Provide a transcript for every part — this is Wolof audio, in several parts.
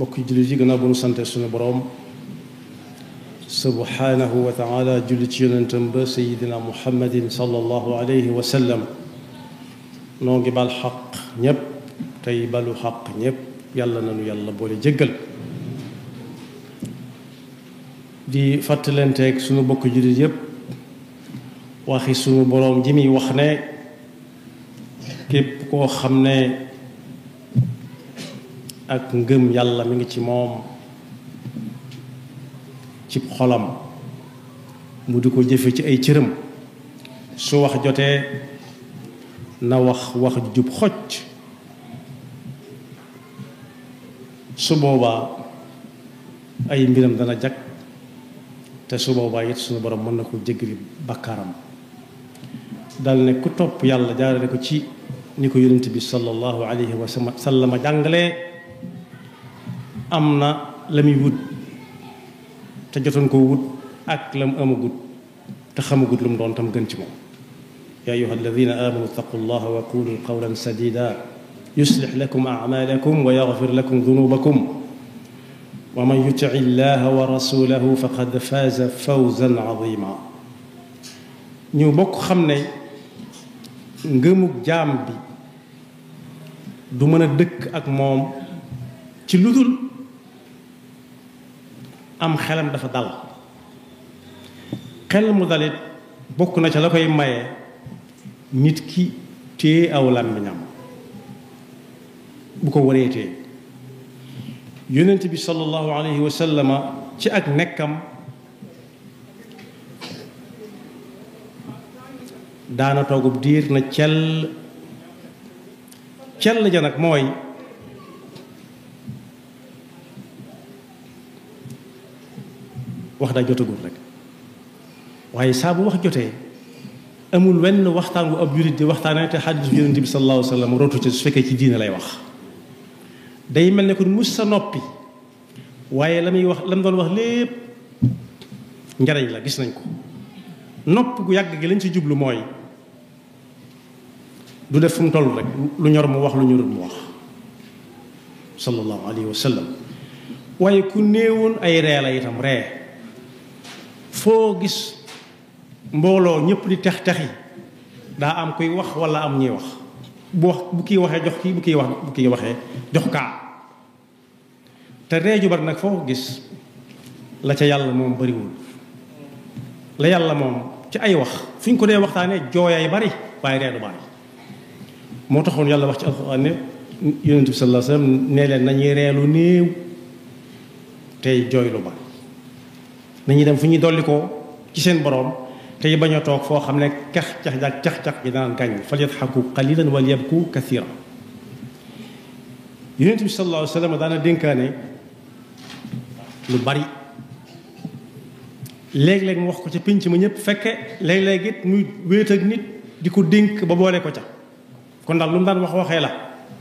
bokk jullit yi gannaaw bu nu sante suñu boroom subhanahu wa taala julli ci yonentam ba sayidina muhammadin sallallahu alayhi wa sallam noo ngi bal xaq ñépp tey balu xaq ñépp yàlla nanu yàlla boole jéggal di fàttalanteeg suñu bokk jullit yépp waxi suñu boroom ji muy wax ne képp koo xam ne ak ngëm yàlla mi ngi ci moom ci xolam mu di ko jëfe ci ay cëram su wax jotee na wax wax jub xocc su boobaa ay mbiram dana jag te su boobaa it suñu borom mën na ko jéggali bakkaaram dal ne ku topp yàlla jaarale ko ci ni ko yonent bi sallallahu alayhi wa sallam jàngalee am na la muy wut te jotoon ko wut ak la mu amagut te xamagut lu mu doon tam gën ci moom yaa ayuha alladina amanu ittaqu llaha wa qulu qawlan sadida yuslix lakum acmalakum wa yaxfir lakum dunubakum wa man yutic illaha wa rasulahu faqad faaza fawzan azima ñu bokk xam ne ngëmug jaam bi du mën a dëkk ak moom ci lu dul am xelam dafa dal xel mu dalit bokk na ca la koy maye nit ki téye aw làmmiñam bu ko wareetee yonent bi sallallahu alayhi wa sallama ci ak nekkam daana toogub diir na cell cell ja nag mooy wax daa jotagul rek waaye saa bu wax jotee amul wenn waxtaan bu ab jurit di waxtaanee te xadiisu yonent bi sallallahu alayhi wa sallam rotu ci su fekkee ci diine lay wax day mel ne kon mus sa noppi waaye la muy wax la mu doon wax lépp njariñ la gis nañ ko nopp gu yàgg gi lañ ci jublu mooy du def fu mu toll rek lu ñor mu wax lu ñorul mu wax sallallahu alayhi wa sallam waaye ku néewoon ay ree la itam ree foo gis mbooloo ñëpp di tex texi daa am kuy wax wala am ñuy wax bu wax bu kii waxee jox kii bu kii wax bu kii waxee jox kaa te ree ju bari nag foo ko gis la ca yàlla moom bariwul la yàlla moom ci ay wax fu ñu ko dee waxtaanee jooyaay bari waaye ree du bari moo taxoon yàlla wax ci alxuraan ne yonent bi sallallahu alayhi wasallam nee leen nañuy reelu néew tey jooy lu bari nañuy dem fu ñuy dolli ko ci seen boroom tey bañ a toog foo xam ne cax cax jaag cax cax ji daan gàññ fal yadxaku qalilan wal yabku kathiran yonent bi sallallahu alayhi wasallam daana dénkaane lu bari léeg-léeg mu wax ko ca pénc ma ñëpp fekke léeg-léeg it muy wéet ak nit di ko dénk ba boole ko ca kon daal lu mu daan wax waxee la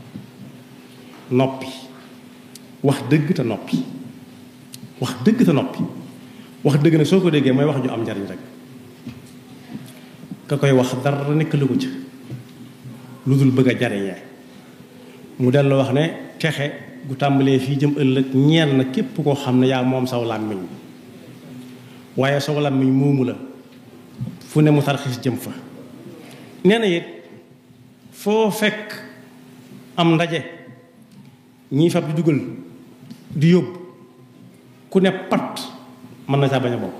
noppi wax dëgg te noppi wax dëgg te noppi wax dëgg nag soo ko déggee mooy wax ju am njariñ rek ka koy wax dara nekk lu ko ca lu dul bëgg a jariñee mu dellu wax ne texe gu tàmbalee fii jëm ëllëg ñeel na képp koo xam ne yaa moom saw làmmiñ waaye saw làmmiñ moomu la fu ne mu tarxis jëm fa nee na it foo fekk am ndaje ñii fab di dugal di yóbbu ku ne pat mën na saa bañ a bokk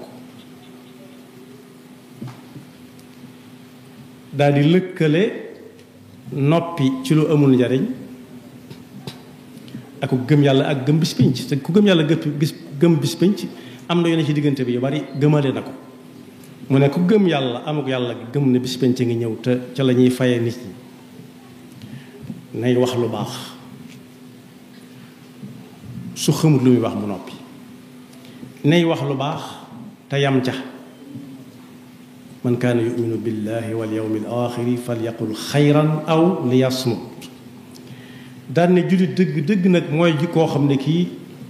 daal di lëkkale noppi ci lu amul njariñ ak ku gëm yàlla ak gëm bis pinc te ku gëm yàlla gis gëm bis pinc am na yoone ci diggante bi yu bari gëmale na ko mu ne ku gëm yàlla amuk yàlla gëm ne bis pinc ngi ñëw te ca la ñuy faye nit ñi nay wax lu baax su xamut lu muy wax mu noppi nay wax lu baax te yam ca man kaana yuminu billahi wal yawmi al axiri falyaqul xayran aw liyasmut daan ne jullit dëgg dëgg nag mooy ji koo xam ne kii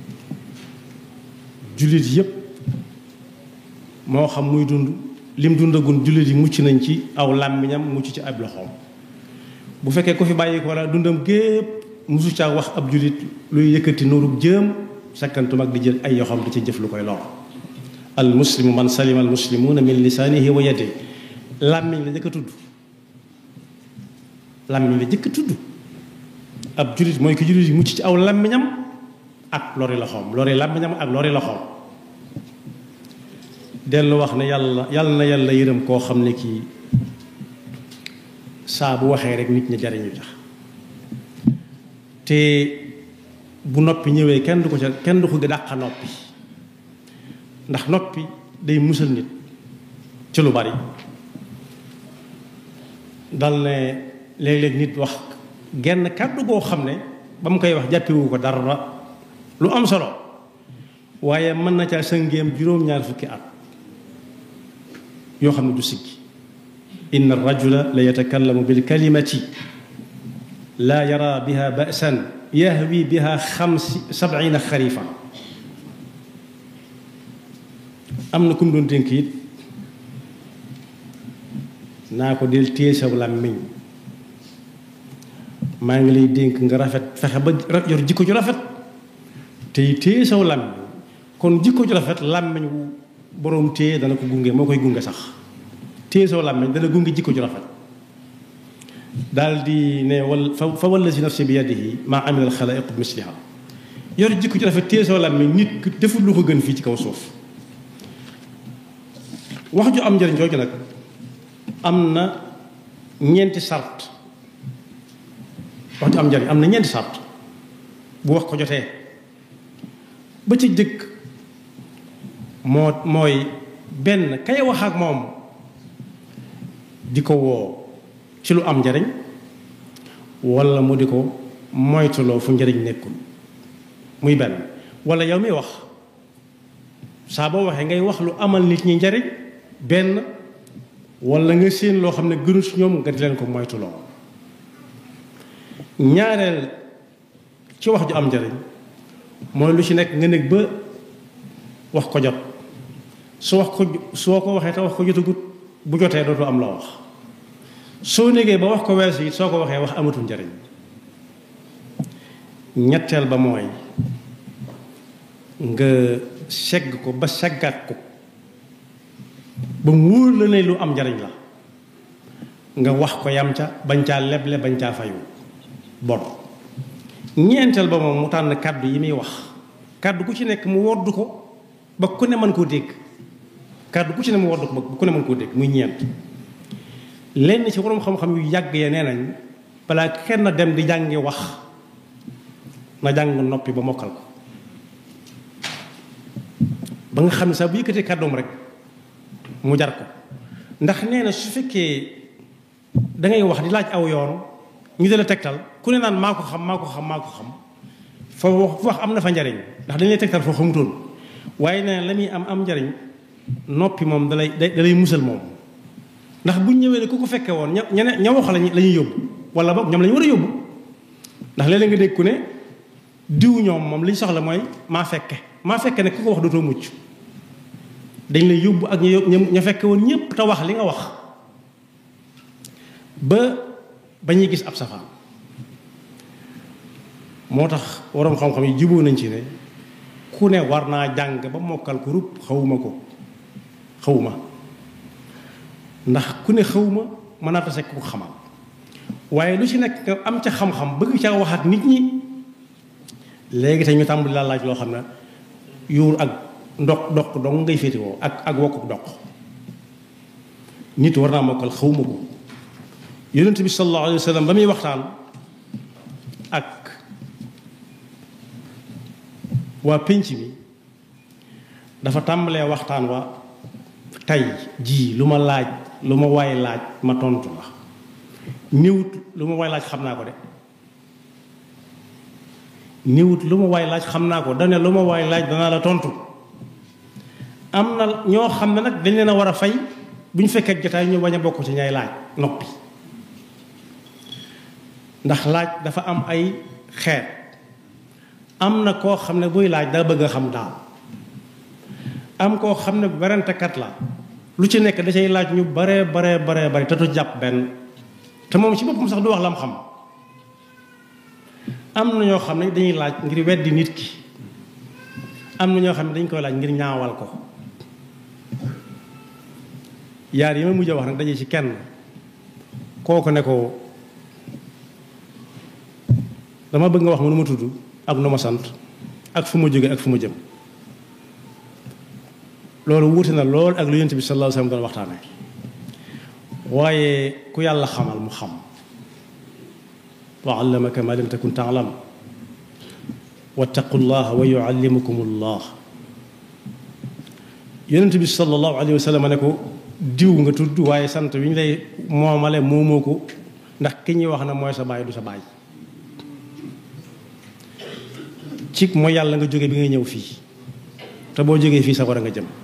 jullit yépp moo xam muy dund lim dundagun jullit yi mucc nañ ci aw làmmiñam mucc ci ab loxoom bu fekkee ko fi bàyyi ko walla dundam gépp musu caa wax ab julit luy yëkkati nuurub jëm sakkantum ak di jël ay yoxam di ci jëf lu koy lor al muslimu man salima al muslimuuna min lisaanihi wa yadihi làmmiñ la jëkk a tudd làmmiñ la jëkk a tudd ab julit mooy ki julit yi mucc ci aw làmmiñam ak lori loxoom lori làmmiñam ak lori loxoom dellu wax ne yàlla yàlla na yàlla yërëm koo xam ne kii saa bu waxee rek nit ñi jariñu tax te bu noppi ñëwee kenn du ko ca kenn du ko dàqa noppi ndax noppi day musal nit ci lu bari dal ne léeg-léeg nit wax genn kàddu goo xam ne ba mu koy wax jàppewu ko dara lu am solo waaye mën na caa sëngéem juróom-ñaar fukki at yoo xam ne du siggi inna rajula la yatakallamu bil kalimati laa yara biha ba'san yahwi biha xamsi sab'ina xarifa am na ku mu doon dénk it naa ko del téye saw làmmiñ maa ngi lay dénk nga rafet fexe ba yor jikko ju rafet tey téye saw làmmiñ kon jikko ju rafet làmmiñ wu boroom téye dana ko gunge moo koy gunge sax téye saw làmmiñ dana gunge jikko ju rafet daal di ne wal fa fa wallazi nafsi bi yadihi maa amila alxalaiq bi misliha yor jikko ju rafet téye saw làmmiñ nit deful lu ko gën fii ci kaw suuf wax ju am njëriñ jooju nag am na ñeenti sart wax ju am njëriñ am na ñeenti sart bu wax ko jotee ba ci jëkk moo mooy benn kay wax ak moom di ko woo ci lu am njariñ walla mu di ko moytuloo fu njariñ nekkul muy benn walla yow mi wax saa boo waxee ngay wax lu amal nit ñi njariñ benn walla nga séen loo xam ne gënu si ñoom nga di leen ko moytuloo ñaareel ci wax ju am njariñ mooy lu ci nekk nga nekk ba wax ko jot su wax ko soo ko waxee te wax ko jotagut bu jotee dootu am la wax soo négee ba wax ko weesu it soo ko waxee wax amatul njariñ ñetteel ba mooy nga segg ko ba seggaat ko ba mu wóor la ne lu am njariñ la nga wax ko yam ca bañ caa leble bañ caa fayu bon ñeenteel ba moom mu tànn kàddu yi muy wax kàddu ku ci nekk mu wodd ko ba ku ne mën koo dégg kàddu ku ci ne mu wodd ko ba ku ne mën koo dégg muy ñeent lenn ci borom xam-xam yu yàgg ya nee nañ balaa kenn dem di jàngi wax na jàng noppi ba mokkal ko ba nga xam ne sax bu yëkkatee kàddoom rek mu jar ko ndax nee na su fekkee da ngay wax di laaj aw yoon ñu dala tegtal ku ne naan maa ko xam maa ko xam maa ko xam foo wax am na fa njariñ ndax dañ lay tegtal foo xamutoon waaye nee na la muy am am njariñ noppi moom dalay dalay musal moom ndax buñ ñëwee ne ku ko fekkee woon ña ña ña wax lañu la ñuy yóbbu wala boog ñoom la ñu war a yóbbu ndax léeg-léeg nga dégg ku ne diw ñoom moom li ñu soxla mooy maa fekke maa fekke ne ku ko wax dootoo mucc dañ lay yóbbu ak ña ña fekke woon ñépp te wax li nga wax ba ba ñuy gis ab safaan moo tax waroom xam-xam yi juboo nañ ci ne ku ne war naa jàng ba mokkal ko rupp xawuma ko xawuma ndax ku ne xawma mën naa tase ku ko xamal waaye lu ci nekk nga am ca xam-xam bëgg ca wax ak nit ñi léegi te ñu tàmbali laa laaj loo xam ne yuur ak ndox ndox dong ngay féetewoo ak ak wokkuk ndox nit war naa mokkal xawma ko yonent bi sallallahu alayhi wa sallam ba muy waxtaan ak waa pénc mi dafa tàmbalee waxtaan wa tey jii lu ma laaj lu ma waay laaj ma tontu la néewut lu ma waay laaj xam naa ko de néewut lu ma waay laaj xam naa ko dane lu ma waay laaj danaa la tontu am na ñoo xam ne nag dañ leen a war a fay bu ñu fekkee jotaay ñu bañ a bokk ci ñay laaj noppi ndax laaj dafa am ay xeet am na koo xam ne buy laaj daa bëgg a xam daal am koo xam ne werantekat la lu ci nekk da cay laaj ñu bare bare bare bare te du jàpp benn te moom ci boppam sax du wax lam xam am na ñoo xam ne dañuy laaj ngir weddi nit ki am na ñoo xam ne dañ koy laaj ngir ñaawal ko yaar yi ma mujj a wax nag daje ci kenn kooku ne ko dama bëgg nga wax ma nu ma tudd ak nu ma sant ak fu ma jóge ak fu ma jëm loolu wuute na lool ak lu yonent bi sallallahu alayhi wasallam doon waxtaane waaye ku yàlla xamal mu xam wa allamaka ma lam takun ta'lam wattaqu llaha wa yuallimukum llah yonent bi sallallahu alayhi wasallam ne ko diw nga tudd waaye sant wi ñu lay moomale moomoo ko ndax ki ñuy wax na mooy sa baay du sa baay ci mooy yàlla nga jóge bi ngay ñëw fii te boo jógee fii sa war a nga jëm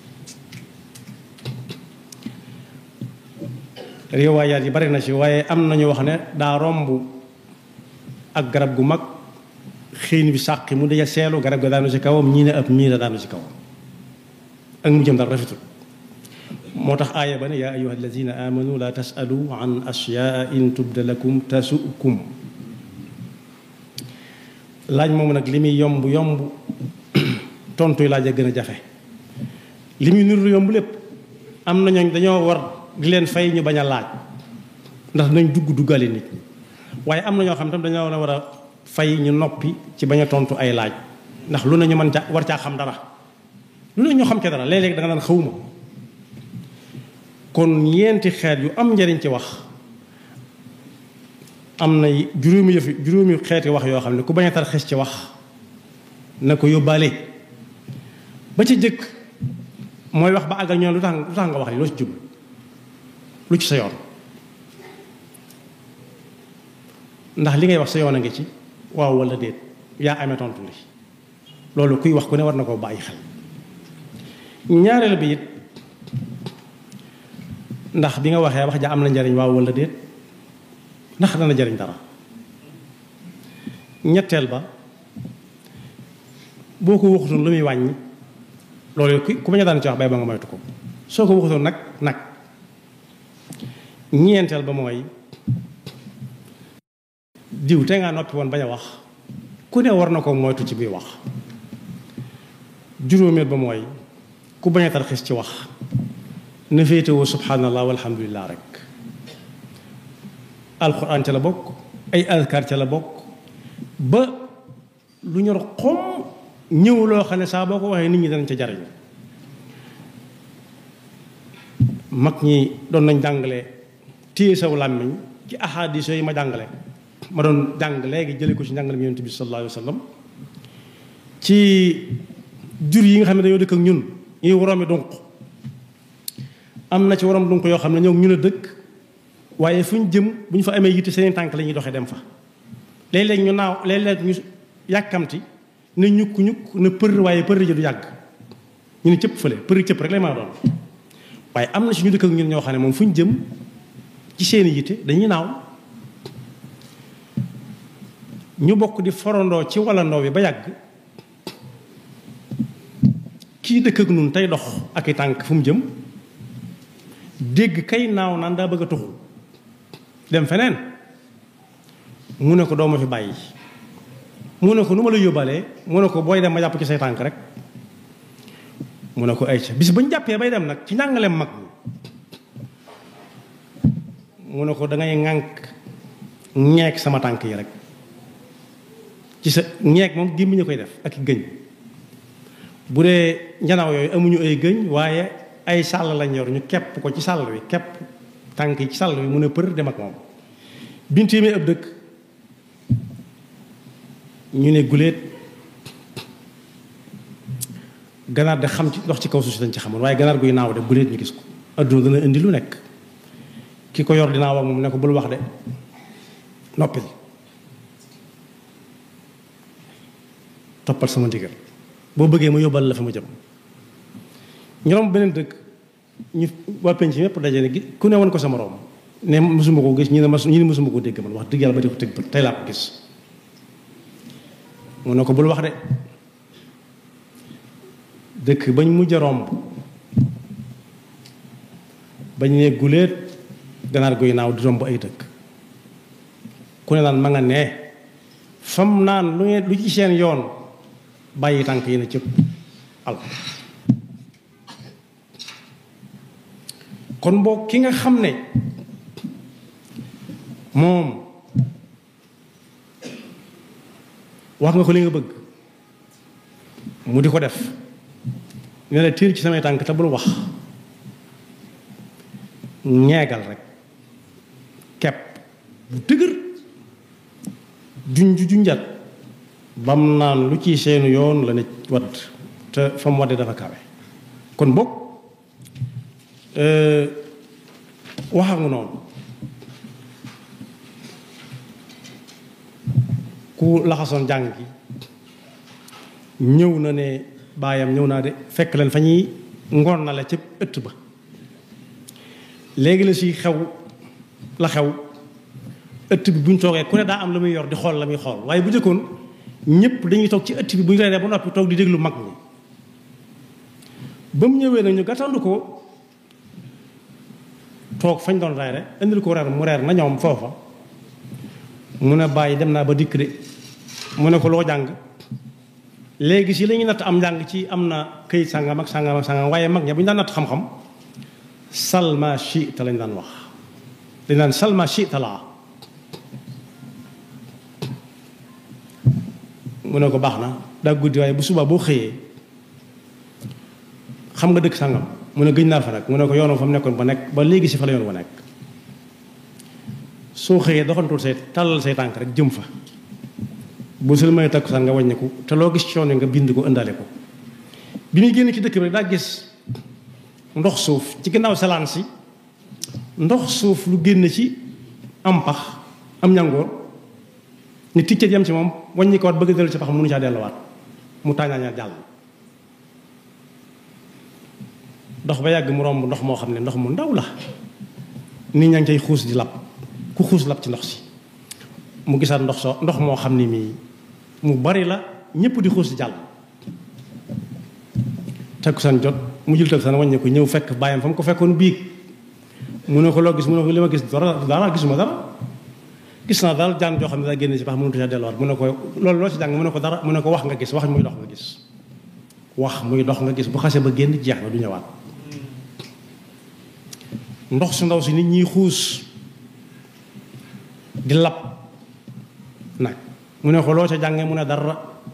riwaayaat yi bari na ci waaye am nañu wax ne daa romb ak garab gu mag xiin bi sàqi mu daja seelu garab ga daanu ci kawam ñii ne ab miira daanu ci kawam ak mu jëm dara rafetul moo tax aaya ba ne yaa ayuha alladina amanu la tasalu an ashyaa in tubda lakum tasukum laaj moom nag li muy yomb yomb tontu yi laaj a gën a jafe li muy nuru yomb lépp am na ñooñ dañoo war di leen fay ñu bañ a laaj ndax nañ dugg duggale nit ñi waaye am na ñoo xam tam dañoo war a fay ñu noppi ci bañ a tontu ay laaj ndax lu ne ñu mën ca war caa xam dara lu ne ñu xam ca dara léeg-léeg da nga naan xawma kon ñeenti xeet yu am njariñ ci wax am na juróomi yëf juróomi xeeti wax yoo xam ne ku bañ a tar xes ci wax na ko yóbbaale ba ci jëkk mooy wax ba àggal ñoom lu tax lu tax nga wax li loo ci jub lu ci sa yoon ndax li ngay wax sa yoon a ngi ci waaw walla déet yaa amee tontu li loolu kuy wax ku ne war na koo bàyyi xel ñaareel bi it ndax bi nga waxee wax ja am na njariñ waaw walla déet ndax dana jariñ dara ñetteel ba boo ko waxutoon lu muy wàññi loolu ku bañ a daan ci wax bay ba nga moytu ko soo ko waxutoon nag nag ñeenteel ba mooy diw te ngaa noppi woon bañ a wax ku ne war na ko moytu ci biir wax juróomeel ba mooy ku bañ a tarxis ci wax na féetewoo subhanallah walhamdulillah rek alquran ca la bokk ay azkar ca la bokk ba lu ñor xom ñëw loo xam ne saa boo ko waxee nit ñi danañ ca jariñ mag ñi doon nañ jàngale téye saw làmmiñ ci ahadis yi ma jàngale ma doon jàng léegi jële ko ci njàngale yonent bi sallallahu alayhi wa sallam ci jur yi nga xam ne dañoo dëkk ak ñun ñuy woroomi dunq am na ci worom dunq yoo xam ne ñoo ñun a dëkk waaye fu ñu jëm bu ñu fa amee yitte seen tànk la ñuy doxee dem fa léeg-léeg ñu naaw léeg-léeg ñu yàkkamti ne ñukk ñukk ne për waaye për ji du yàgg ñu ne cëpp fële për cëpp rek lay mën a doon waaye am na ci ñu dëkk ak ñun ñoo xam ne moom fu ñu jëm ci seeni yitte dañuy naaw ñu bokk di forandoo ci walandoo bi ba yàgg kii dëkk ak nun tey dox ak i tànk fu mu jëm dégg kay naaw naan daa bëgg a tuxu dem feneen mu ne ko doo ma fi bàyyi mu ne ko nu ma la yóbbalee mu ne ko booy dem ma jàpp ci say tànk rek mu ne ko ay ca bis ba ñu jàppee bay dem nag ci njàngaleem mag mu ne ko dangay ŋànk ñeek sama tànk yi rek ci sa ñeek moom gémmiñ a koy def ak i gëñ bu dee njanaaw yooyu amuñu ay gëñ waaye ay sàll lañ yor ñu kepp ko ci sàll wi kepp tànk yi ci sàll wi mu ne për dem ak moom bintéemee ab dëkk ñu ne guléet ganaar de xam ci dox ci kaw suuf si dañ ci xamoon waaye ganaar guy naaw de guléet ñu gis ko adduna dana indi lu nekk ki ko yor dinaa wax moom ne ko bul wax de noppil toppal sama ndigal boo bëggee ma yóbbal la fa ma jëm ñoom beneen dëkk ñu waa penc mépp daje ne gi ku ne woon ko sama morom ne mosuma ko gis ñu ne mas ñu ne mosuma ko dégg man wax dëgg yàlla ba di ko tëgg bët tey laa ko gis mu ne ko bul wax de dëkk bañ mujj a romb bañ ne guléet ganaar guy naaw di romb ay dëkk ku ne naan ma nga nee fam naan lu ngeen lu ci seen yoon bàyyi tànk yi na cëpp al kon boo ki nga xam ne moom wax nga ko li nga bëgg mu di ko def ne la tiir ci samay tànk te bul wax ñeegal rek kepp bu dëgër junj junjat bam naan lu ci seenu yoon la ne wadd te fa mu wadde dafa kawe kon boog waxa nga noonu ku laxasoon jàng gi ñëw na ne baayam ñëw naa de fekk leen fa ñuy ngoon na la ca ëtt ba léegi la si xew la xew ëtt bi bu ñu toogee ku ne daa am la muy yor di xool la muy xool waaye bu njëkkoon ñëpp dañuy toog ci ëtt bi bu ñu reeree ba noppi toog di déglu mag ñi ba mu ñëwee nag ñu gàttandu ko toog fañ doon reere indil ko reer mu reer na ñoom foofa mu ne bàyyi dem naa ba dikk de mu ne ko loo jàng léegi si la ñuy natt am njàng ci am na këyit sàngam ak sàngam ak sàngam waaye mag ña bu ñu daan natt xam-xam salma chita lañ daan wax dañ daan salma chita laa mu ne ko baax na daa guddi waaye bu subaa boo xëyee xam nga dëkk sàngam mu ne gëj naa fa nag mu ne ko yoonam fa mu nekkoon ba nekk ba léegi si fa la yoon ba nekk soo xëyee doxantul say tàllal say tànk rek jëm fa bu sul may takku sax nga wàññiku te loo gis ci yoon nga bind ko ëndaale ko bi muy génn ci dëkk bi rek daa gis ndox suuf ci ginnaaw salaan si ndox suuf lu génn ci am pax am ñangoor ni ticcet yam ci moom wàññi ko waat bëgg dellu ci pax mënu caa delluwaat mu tàññaañaat jàll dox ba yàgg mu romb ndox moo xam ne ndox mu ndaw la nit ñaa ngi cay xuus di lab ku xuus lab ci ndox si mu gisaat ndox soo ndox moo xam ne mii mu bari la ñëpp di xuus di jàll takkusaan jot mu jël takkusaan wàññi ko ñëw fekk bàyyam fa mu ko fekkoon biig mu ne ko loo gis mu ne ko li ma gis dara dara gisuma dara gis naa daal jaan joo xam ne daa génn ci pax mënut a delluwaat mu ne ko loolu loo ci jàng mu ne ko dara mu ne ko wax nga gis wax muy dox nga gis wax muy dox nga gis bu xasee ba génn jeex na du ñëwaat ndox su ndaw si nit ñiy xuus di lab nag mu ne ko loo ca jàngee mu ne dara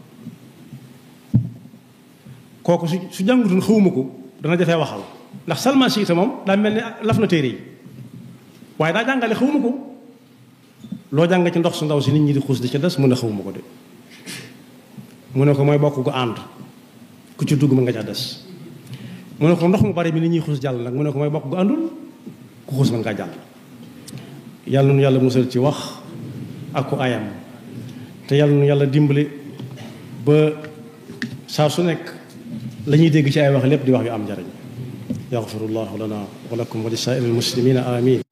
kooku su su jàngutoon xawuma ko dana jafee waxal ndax salma siita moom daa mel ni laf na téere yi waaye daa jàngale xawuma ko loo jàng ci ndox su ndaw si nit ñi di xuus di ca des mu ne xawuma ko de mu ne ko mooy bokk gu ànd ku ci dugg ma nga ca des mu ne ko ndox mu bari mi nit ñuy xuus jàll nag mu ne ko mooy bokk gu àndul ku xuus ma ngaa jàll yàlla nu yàlla musal ci wax ak ku ayam te yàlla nu yàlla dimbali ba saa su nekk la ñuy dégg ci ay wax lépp di wax yu am njariñ yaxfirullahu lana wa lakum wa li saa'iril muslimina amin